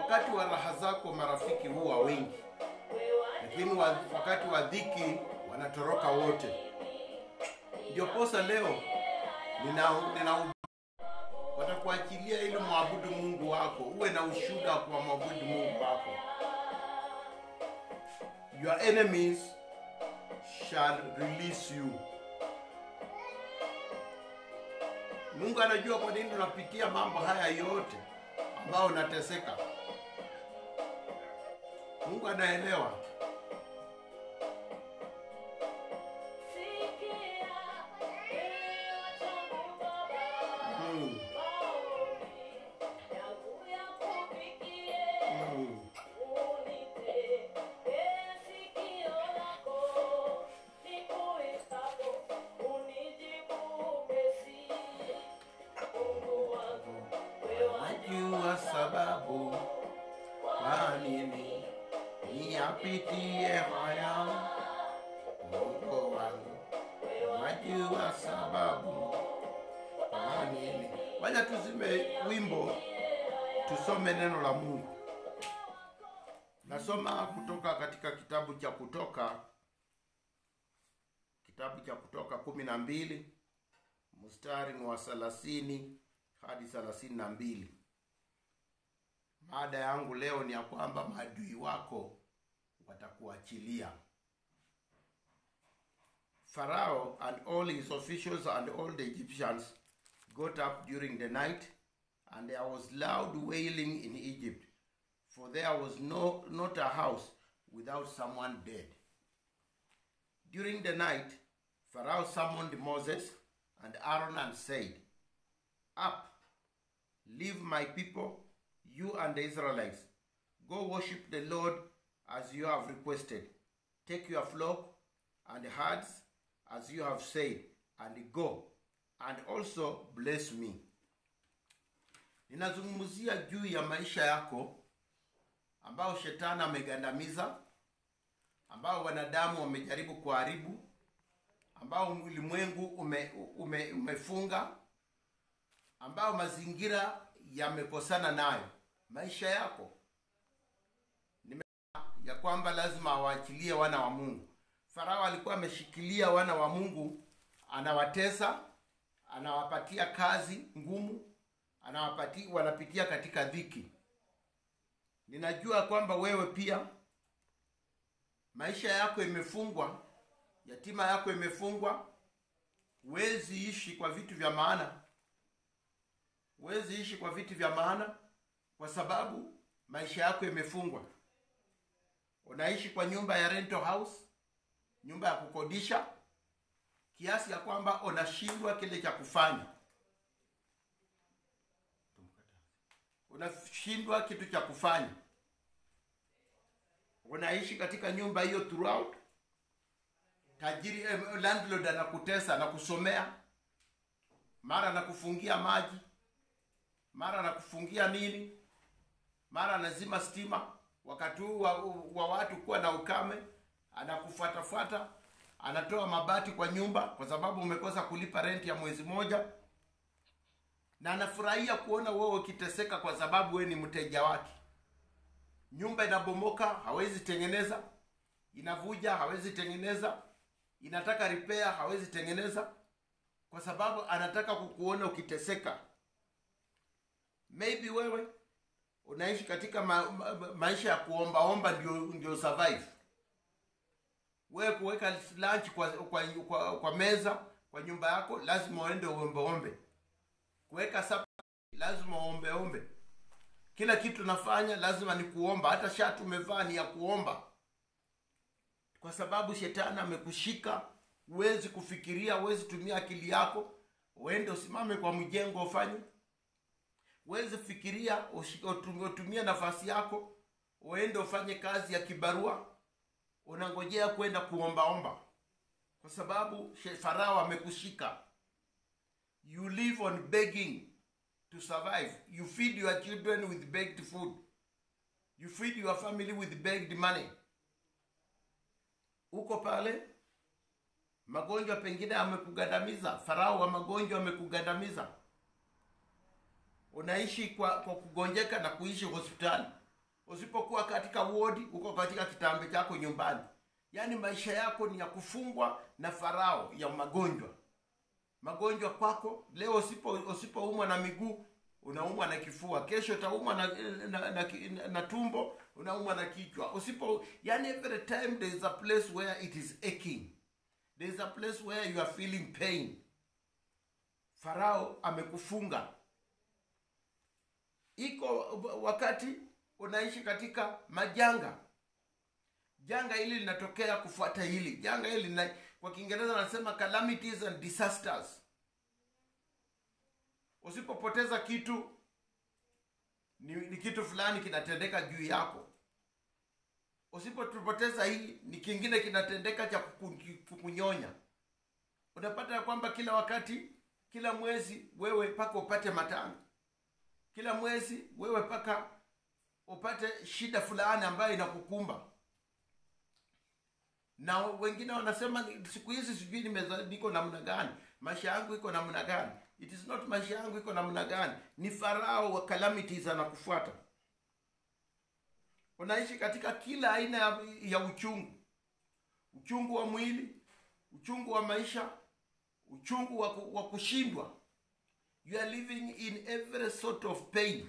wakati wa raha zako marafiki huwa wengi, lakini wa- wakati wa dhiki wanatoroka wote. Ndio posa leo nina, nina watakuachilia ili mwabudu Mungu wako, uwe na ushuhuda wa kumwabudu Mungu wako. Your enemies shall release you. Mungu anajua kwa nini unapitia mambo haya yote ambayo unateseka. Mungu anaelewa. Mm. Mm. Najua sababu kwa nini niyapitie haya, Mungu wangu. Najua sababu kwa nini. Wacha tuzime wimbo, tusome neno la Mungu. Nasoma kutoka katika kitabu cha Kutoka, kitabu cha Kutoka kumi na mbili mstari ni wa thelathini hadi thelathini na mbili. Mada yangu leo ni ya kwamba maadui wako watakuachilia. Pharaoh and all his officials and all the Egyptians got up during the night, and there was loud wailing in Egypt, for there was no not a house without someone dead. During the night, Pharaoh summoned Moses and Aaron and said, Up, leave my people, you and the Israelites. Go worship the Lord as you have requested. Take your flock and herds as you have said, and go, and also bless me. Ninazungumzia juu ya maisha yako ambao shetani amegandamiza, ambao wanadamu wamejaribu kuharibu, ambao ulimwengu ume, ume, umefunga, ambao mazingira yamekosana nayo. Maisha yako Nime, ya kwamba lazima awaachilie wana wa Mungu. Farao alikuwa ameshikilia wana wa Mungu, anawatesa, anawapatia kazi ngumu, anawapatia wanapitia katika dhiki. Ninajua kwamba wewe pia maisha yako imefungwa, yatima yako imefungwa, huwezi ishi kwa vitu vya maana, huwezi ishi kwa vitu vya maana kwa sababu maisha yako imefungwa. Unaishi kwa nyumba ya rental house, nyumba ya kukodisha, kiasi ya kwamba unashindwa kile cha kufanya, unashindwa kitu cha kufanya. Unaishi katika nyumba hiyo throughout, tajiri eh, landlord anakutesa, anakusomea, mara anakufungia maji, mara anakufungia nini, mara anazima stima wakati huu wa, wa watu kuwa na ukame, anakufuatafuata, anatoa mabati kwa nyumba kwa sababu umekosa kulipa renti ya mwezi moja, na anafurahia kuona wewe ukiteseka kwa sababu wewe ni mteja wake. Nyumba inabomoka, hawezi tengeneza, inavuja, hawezi tengeneza, inataka repair, hawezi tengeneza, kwa sababu anataka kukuona ukiteseka. Maybe wewe unaishi katika ma, ma, maisha ya kuombaomba ndio ndio survive. Wewe kuweka lunch kwa, kwa, kwa, kwa meza kwa nyumba yako lazima uende uombeombe. Kuweka sapa lazima uombeombe. Kila kitu nafanya lazima ni kuomba, hata shati umevaa ni ya kuomba, kwa sababu shetani amekushika. Huwezi kufikiria, huwezi tumia akili yako, uende usimame kwa mjengo ufanye uweze fikiria utumie nafasi yako uende ufanye kazi ya kibarua unangojea kwenda kuombaomba kwa sababu farao amekushika you live on begging to survive you feed your children with begged food you feed your family with begged money uko pale magonjwa pengine amekugandamiza farao wa magonjwa amekugandamiza unaishi kwa, kwa kugonjeka na kuishi hospitali usipokuwa katika wodi uko katika kitambe chako nyumbani yaani maisha yako ni ya kufungwa na farao ya magonjwa magonjwa kwako leo usipo usipoumwa na miguu unaumwa na kifua kesho utaumwa na, na, na, na, na tumbo unaumwa na kichwa usipo yani every time there is a place where it is aching there is a place where you are feeling pain farao amekufunga iko wakati unaishi katika majanga janga hili linatokea kufuata hili janga hili lina, kwa kiingereza wanasema calamities and disasters usipopoteza kitu ni, ni kitu fulani kinatendeka juu yako usipopoteza hii ni kingine kinatendeka cha kuku- kukunyonya unapata ya kwamba kila wakati kila mwezi wewe mpaka upate matanga kila mwezi wewe mpaka upate shida fulani ambayo inakukumba na wengine wanasema "Ni- siku hizi sijui nimeza- niko namna gani maisha yangu iko namna gani it is not maisha yangu iko namna gani ni farao wa calamities anakufuata unaishi katika kila aina ya, ya uchungu uchungu wa mwili uchungu wa maisha uchungu wa, ku- wa kushindwa you are living in every sort of pain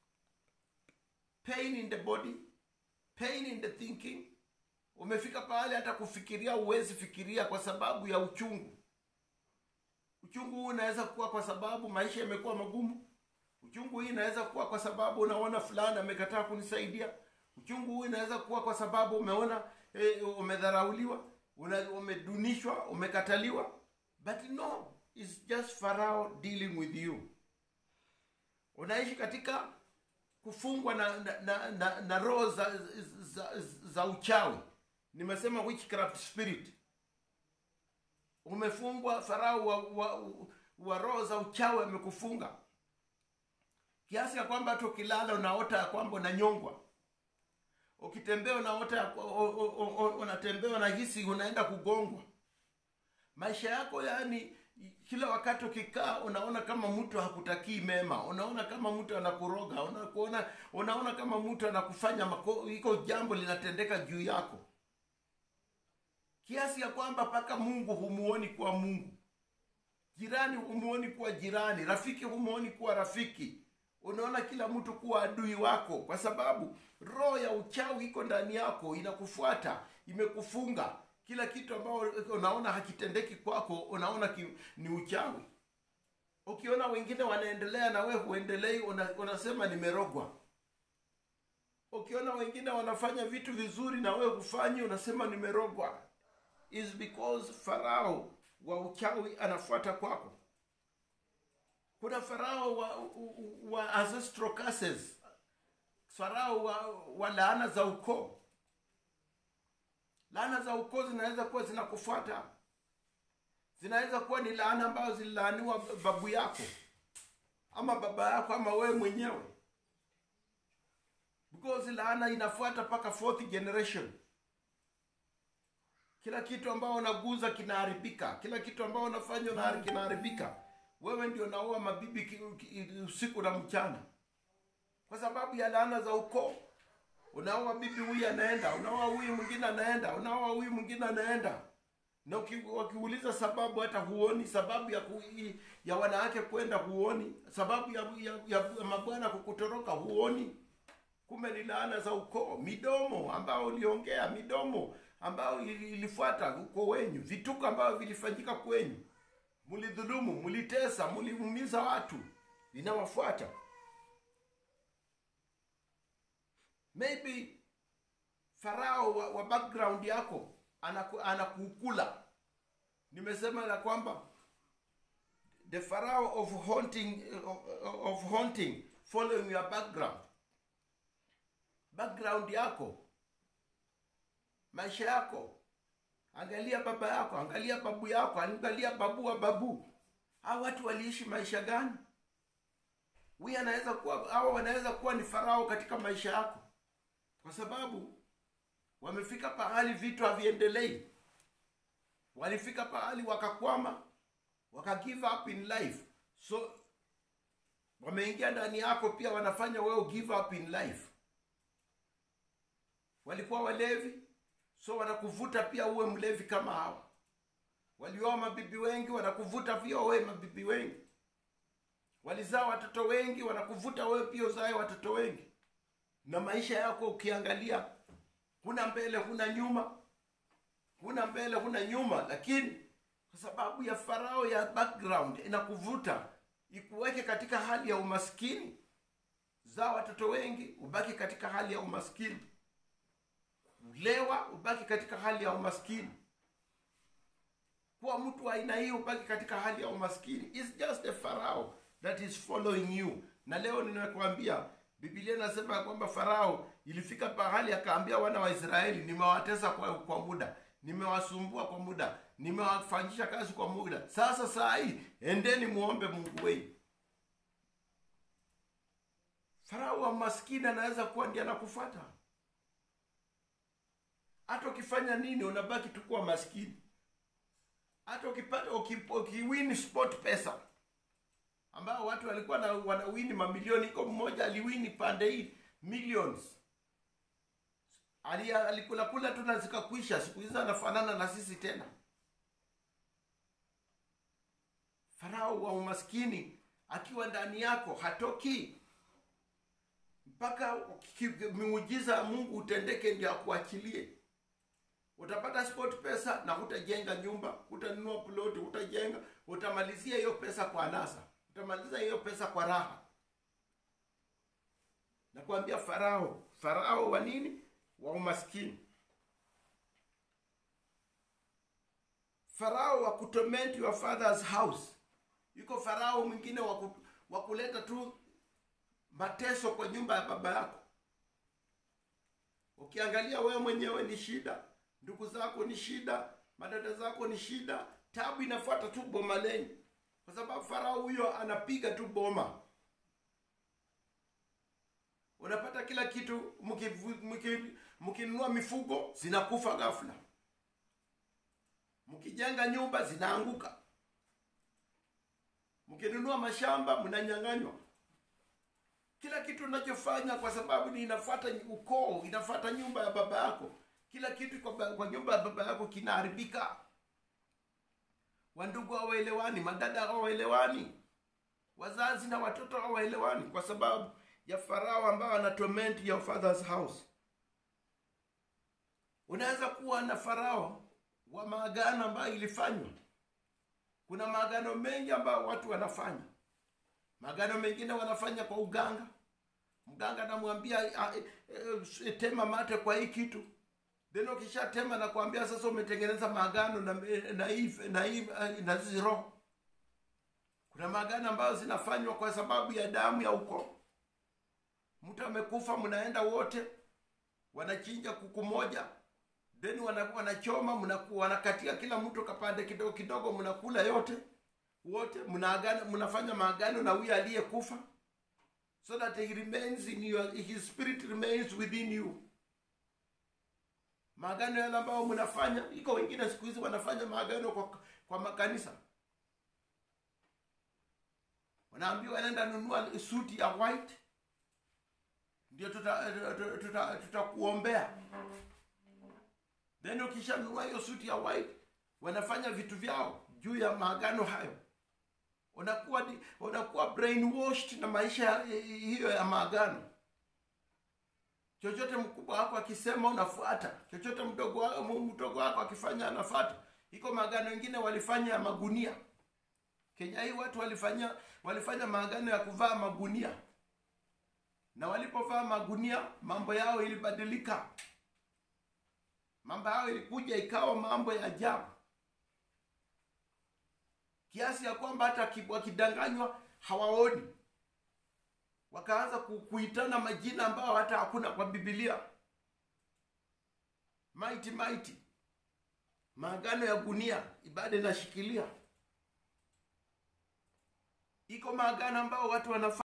pain in the body pain in the thinking umefika pahali hata kufikiria huwezi fikiria kwa sababu ya uchungu uchungu huu unaweza kuwa kwa sababu maisha yamekuwa magumu uchungu hii inaweza kuwa kwa sababu unaona fulani amekataa kunisaidia uchungu huu inaweza kuwa kwa sababu umeona eh, umedharauliwa una- umedunishwa umekataliwa but no it's just farao dealing with you unaishi katika kufungwa na na, na, na, na roho za, za, za uchawi nimesema witchcraft spirit umefungwa farao wa, wa, wa roho za uchawi amekufunga kiasi ya kwamba hata ukilala unaota ya kwamba unanyongwa ukitembea unaota ya- o- o- o- o- unatembea unahisi unaenda kugongwa maisha yako yani kila wakati ukikaa unaona kama mtu hakutakii mema unaona kama mtu anakuroga unakuona unaona kama mtu anakufanya mako, iko jambo linatendeka juu yako kiasi ya kwamba mpaka mungu humuoni kuwa mungu jirani humuoni kuwa jirani rafiki humuoni kuwa rafiki unaona kila mtu kuwa adui wako kwa sababu roho ya uchawi iko ndani yako inakufuata imekufunga kila kitu ambao unaona hakitendeki kwako unaona ki, ni uchawi ukiona wengine wanaendelea na wewe huendelei una, unasema nimerogwa ukiona wengine wanafanya vitu vizuri na wewe hufanyi unasema nimerogwa is because farao wa uchawi anafuata kwako kuna farao wa, wa ancestral curses farao wa, wa laana za ukoo laana za ukoo zinaweza kuwa zinakufuata zinaweza kuwa ni laana ambazo zililaaniwa babu yako ama baba yako ama wewe mwenyewe because laana inafuata mpaka fourth generation kila kitu ambao unaguza kinaharibika kila kitu ambao unafanya unahari- kinaharibika wewe ndio unaoa mabibi ki- ki- usiku na mchana kwa sababu ya laana za ukoo unaoa bibi huyu anaenda unaoa huyu mwingine anaenda unaoa huyu mwingine anaenda na uki- wakiuliza sababu hata huoni sababu ya ku, ya wanawake kwenda huoni sababu ya, ya, ya mabwana kukutoroka huoni kumbe ni laana za ukoo midomo ambao uliongea midomo ambayo ili- ilifuata ukoo wenyu vituko ambavyo vilifanyika kwenyu mlidhulumu mlitesa mliumiza watu linawafuata maybe farao wa, wa background yako anaku- anakukula nimesema ya kwamba the pharaoh of haunting of, of haunting following your background background yako maisha yako angalia baba yako angalia babu yako angalia babu wa babu hao watu waliishi maisha gani huyu anaweza kuwa hawa wanaweza kuwa ni farao katika maisha yako kwa sababu wamefika pahali vitu haviendelei walifika pahali wakakwama waka give up in life so wameingia ndani yako pia wanafanya wewe give up in life walikuwa walevi so wanakuvuta pia uwe mlevi kama hawa walioa mabibi wengi wanakuvuta pia uwe mabibi wengi walizaa watoto wengi wanakuvuta wewe pia uzae watoto wengi na maisha yako ukiangalia huna mbele huna nyuma huna mbele huna nyuma lakini kwa sababu ya farao ya background inakuvuta ikuweke katika hali ya umaskini zaa watoto wengi ubaki katika hali ya umaskini lewa ubaki katika hali ya umaskini kuwa mtu wa aina hii ubaki katika hali ya umaskini It's just a farao that is following you na leo ninakwambia biblia inasema ya kwamba farao ilifika pahali akaambia wana wa israeli nimewatesa kwa, kwa muda nimewasumbua kwa muda nimewafanyisha kazi kwa muda sasa saa hii endeni muombe mungu wenu farao wa maskini anaweza kuwa ndiye anakufata hata ukifanya nini unabaki tu kuwa maskini hata ukipata uki- ukiwini sport pesa ambao watu walikuwa na wanawini mamilioni iko mmoja aliwini pande hii millions Ali- alikula kula tu na zikakwisha siku hizi anafanana na sisi tena farao wa umaskini akiwa ndani yako hatoki mpaka ki- miujiza ya mungu utendeke ndio akuachilie utapata sport pesa na hutajenga nyumba hutanunua ploti hutajenga utamalizia hiyo pesa kwa nasa utamaliza hiyo pesa kwa raha nakwambia farao farao wa nini wa umaskini farao wa kutorment your father's house yuko farao mwingine wa ku- wa kuleta tu mateso kwa nyumba ya baba yako ukiangalia wewe mwenyewe ni shida ndugu zako ni shida madada zako ni shida tabu inafuata tu boma lenyu kwa sababu farao huyo anapiga tu boma unapata kila kitu mkivu- mki- mkinunua mifugo zinakufa ghafla mkijenga nyumba zinaanguka mkinunua mashamba mnanyang'anywa kila kitu unachofanya kwa sababu ni inafuata ukoo inafuata nyumba ya baba yako kila kitu kwa, ba- kwa nyumba ya baba yako kinaharibika wandugu hawaelewani madada hawaelewani wazazi na watoto hawaelewani kwa sababu ya farao ambao ana torment your father's house unaweza kuwa na farao wa maagano ambayo ilifanywa kuna maagano mengi ambayo watu wanafanya maagano mengine wanafanya kwa uganga mganga anamwambia "Ah, eh, eh, tema mate kwa hii kitu then ukishatema nakwambia sasa umetengeneza maagano na na hii na hii eh, na hizi roho kuna maagano ambayo zinafanywa kwa sababu ya damu ya ukoo mtu amekufa mnaenda wote wanachinja kuku moja then wana, wanachoma mnaku- wanakatia kila mtu kapande kidogo kidogo mnakula yote wote mnaagana mnafanya maagano na huyo aliyekufa so that he remains in your, his spirit remains within you maagano yale ambayo mnafanya iko wengine siku hizi wanafanya maagano kwa, kwa makanisa wanaambiwa nenda nunua suti ya white ndio tutakuombea tuta, tuta, tuta tutakuombea. then ukishanunua hiyo suti ya white wanafanya vitu vyao juu ya maagano hayo unakuwa di- unakuwa brainwashed na maisha ya- hiyo ya maagano chochote mkubwa wako akisema unafuata chochote mdogo wako, mdogo wako akifanya anafuata iko maagano mengine walifanya ya magunia kenya hii watu walifanya walifanya maagano ya kuvaa magunia na walipovaa magunia mambo yao ilibadilika mambo yao ilikuja ikawa mambo ya ajabu kiasi ya kwamba hata ki- wakidanganywa hawaoni wakaanza ku- kuitana majina ambayo hata hakuna kwa bibilia maiti maiti maagano ya gunia ibada inashikilia iko maagano ambayo watu wanafanya